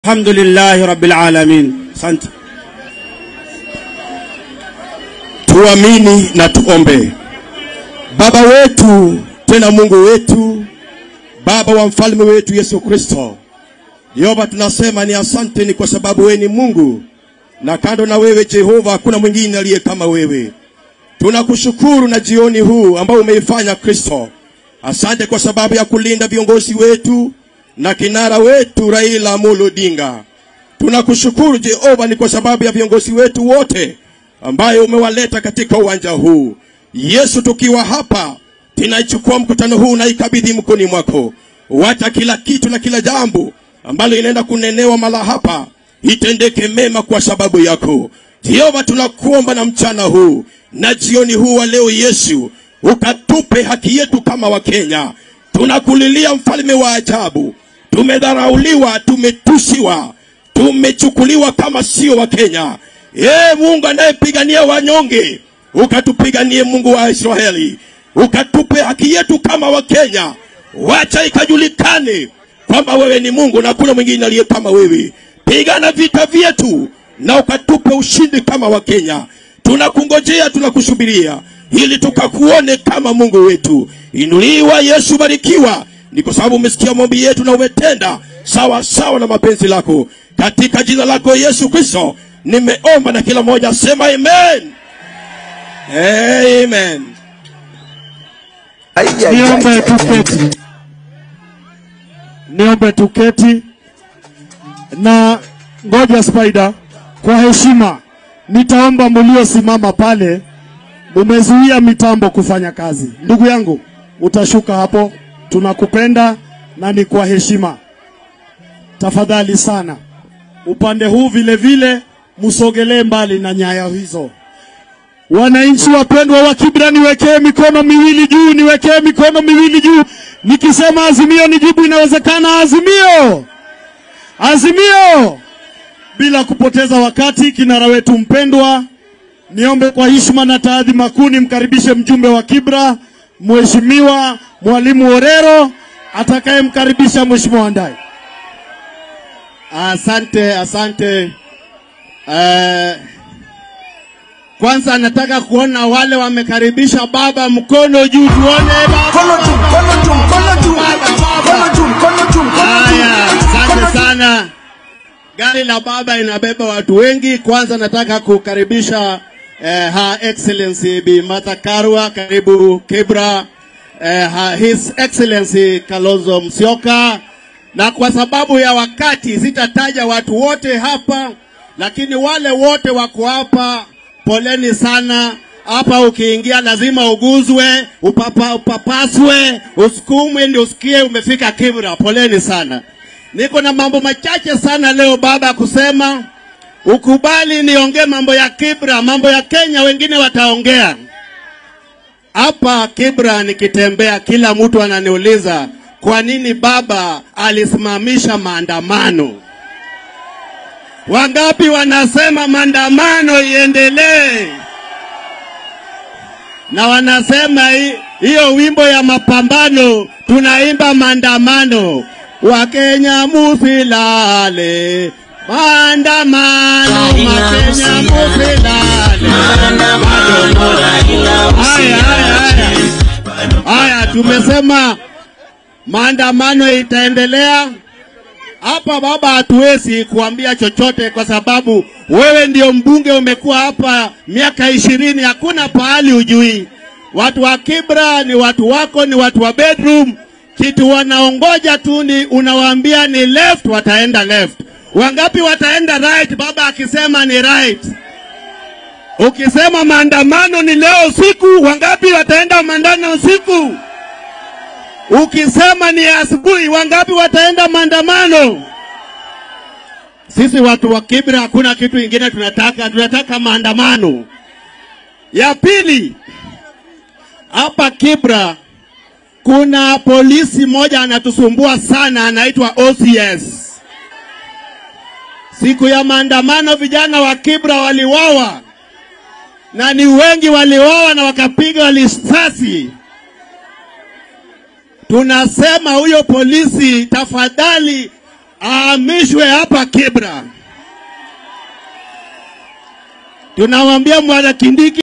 Alhamdulillahi rabbil alamin. Asante. Tuamini na tuombe. Baba wetu tena Mungu wetu, Baba wa mfalme wetu Yesu Kristo, Yehova, tunasema ni asante, ni kwa sababu wewe ni Mungu na kando na wewe Jehova hakuna mwingine aliye kama wewe. Tunakushukuru na jioni huu ambao umeifanya Kristo. Asante kwa sababu ya kulinda viongozi wetu na kinara wetu Raila Amolo Odinga. Tunakushukuru Jehova ni kwa sababu ya viongozi wetu wote ambayo umewaleta katika uwanja huu. Yesu, tukiwa hapa tunaichukua mkutano huu na ikabidhi mkononi mwako. Wacha kila kitu na kila jambo ambalo inaenda kunenewa mala hapa itendeke mema kwa sababu yako. Jehova, tunakuomba na mchana huu na jioni huu wa leo, Yesu, ukatupe haki yetu kama Wakenya. Tunakulilia mfalme wa ajabu. Tumedharauliwa, tumetusiwa, tumechukuliwa kama sio Wakenya. Ee Mungu anayepigania wanyonge, ukatupiganie Mungu wa Israeli, ukatupe haki yetu kama Wakenya. Wacha ikajulikane kwamba wewe ni Mungu na hakuna mwingine aliye kama wewe. Pigana vita vyetu na ukatupe ushindi kama Wakenya. Tunakungojea, tunakusubiria ili tukakuone kama Mungu wetu. Inuliwa Yesu, barikiwa, ni kwa sababu umesikia maombi yetu na umetenda sawa sawa na mapenzi lako. Katika jina lako Yesu Kristo nimeomba, na kila mmoja sema amen. Amen. Niombe tuketi, niombe tuketi na ngoja Spider, kwa heshima nitaomba mliosimama pale, mumezuia mitambo kufanya kazi. Ndugu yangu, utashuka hapo, tunakupenda na ni kwa heshima. Tafadhali sana, upande huu vile vile musogelee mbali na nyaya hizo. Wananchi wapendwa wa Kibra, niwekee mikono miwili juu, niwekee mikono miwili juu. Nikisema azimio nijibu, inawezekana. Azimio, azimio. Bila kupoteza wakati, kinara wetu mpendwa, niombe kwa heshima na taadhima kuu nimkaribishe mjumbe wa Kibra, Mheshimiwa Mwalimu Orero atakayemkaribisha Mheshimiwa Ndai. Asante, asante. Eh, kwanza nataka kuona wale wamekaribisha baba, mkono juu tuone baba. Mkono juu, mkono juu, mkono juu, mkono juu, mkono juu, mkono Haya, juu. asante sana. Gari la baba inabeba watu wengi. Kwanza nataka kukaribisha eh, Her Excellency Bi Martha Karua, karibu Kibra. Eh, ha- His Excellency Kalonzo Musyoka, na kwa sababu ya wakati sitataja watu wote hapa, lakini wale wote wako hapa, poleni sana. Hapa ukiingia lazima uguzwe, upapa, upapaswe, usukumwe ndio usikie umefika Kibra. Poleni sana. Niko na mambo machache sana leo baba kusema, ukubali niongee mambo ya Kibra, mambo ya Kenya wengine wataongea. Hapa Kibra nikitembea, kila mtu ananiuliza kwa nini baba alisimamisha maandamano. Wangapi wanasema maandamano iendelee? Na wanasema hi- hiyo wimbo ya mapambano tunaimba maandamano. Wakenya musilale, maandamano, Wakenya musilale. Haya, haya, haya. Haya, tumesema maandamano itaendelea hapa. Baba, hatuwezi kuambia chochote kwa sababu wewe ndio mbunge, umekuwa hapa miaka ishirini, hakuna pahali ujui. Watu wa Kibra ni watu wako, ni watu wa bedroom. Kitu wanaongoja tu ni unawaambia ni left, wataenda left. Wangapi wataenda right? Baba akisema ni right. Ukisema maandamano ni leo usiku, wangapi wataenda maandamano usiku? Ukisema ni asubuhi, wangapi wataenda maandamano? Sisi watu wa Kibra hakuna kitu ingine tunataka, tunataka maandamano. Ya pili, hapa Kibra kuna polisi moja anatusumbua sana, anaitwa OCS. Siku ya maandamano vijana wa Kibra waliwawa na ni wengi waliwawa na wakapiga risasi. Tunasema huyo polisi tafadhali ahamishwe hapa Kibra. Tunamwambia Mwana Kindiki